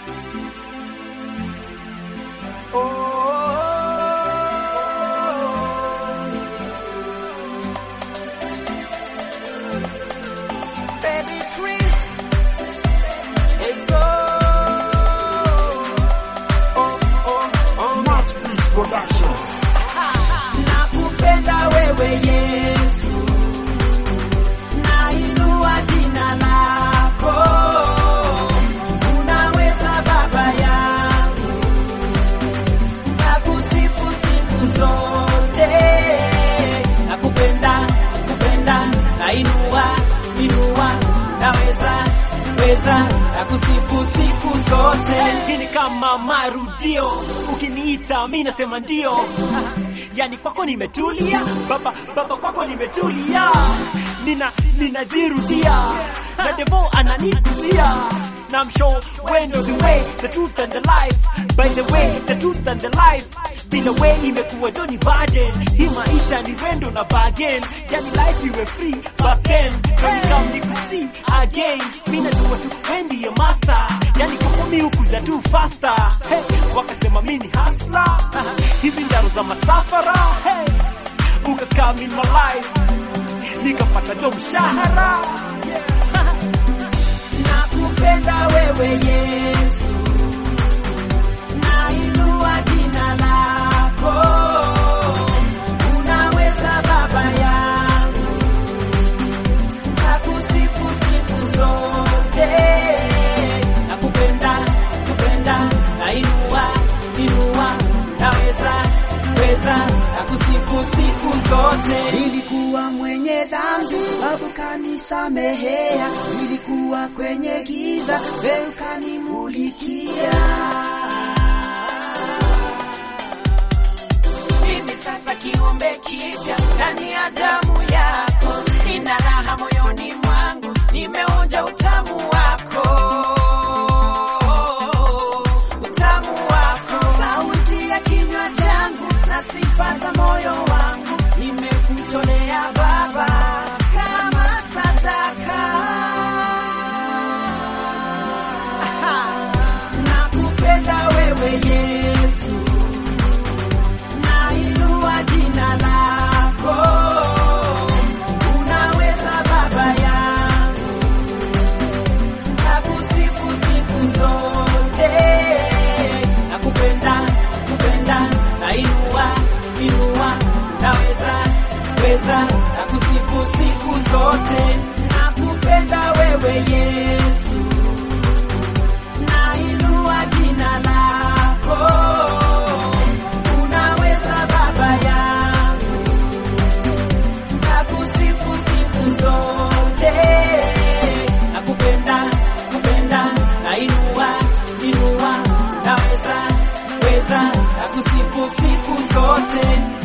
Baby Chris, it's oh, oh, oh, oh. Smart Beat Productions. Nakupenda wewe Yesu, nainua jina lako, unaweza Baba yangu, takusifu siku zote. Nakupenda, nakupenda, nainua, inua, naweza weza, nakusifu siku zote. Hii ni kama marudio, ukiniita mi nasema ndio. Yani kwako nimetulia, baba baba, kwako nimetulia, nina ninajirudia, na devo ananikuzia na I'm sure when you're the way, the truth and the life. By the way, the truth and the life. Bila way imekuwa Johnny Biden. Hii maisha ni wendo na bargain. Yani life iwe free back then. When you come nikusi again. Mimi najua tu wewe ndiye master. Yani kwa mimi ukuja tu faster. Hey, wakasema mimi ni hustler. Hizi ndaro za masafara. Hey, ukakaa in my life. Nikapata jo mshahara. Yeah. Nakupenda wewe Yesu, nainua jina lako, unaweza Baba yangu, nakusifu siku zote. Nakupenda, nakupenda, nainua, inua, naweza, weza, nakusifu siku zote. Nilikuwa mwenye dhambi, babu kanisamehea. Nilikuwa kwenye giza, wewe ukanimulikia. mimi sasa kiumbe kipya ndani ya damu yako, nina raha moyoni mwangu, nimeonja utamu wako, utamu wako, sauti ya kinywa changu na sifa za moyo wangu, nimekutolea Baba kama sadaka. Nakupenda wewe Yesu nainua jina lako, unaweza Baba yangu, nakusifu siku zote. Nakupenda, kupenda, nainua, inua, naweza, weza, nakusifu siku zote. Nakupenda wewe Yesu, nainua jina lako unaweza Baba yangu, nakusifu siku zote. Nakupenda, kupenda, nainua, inua, naweza, weza, nakusifu siku zote.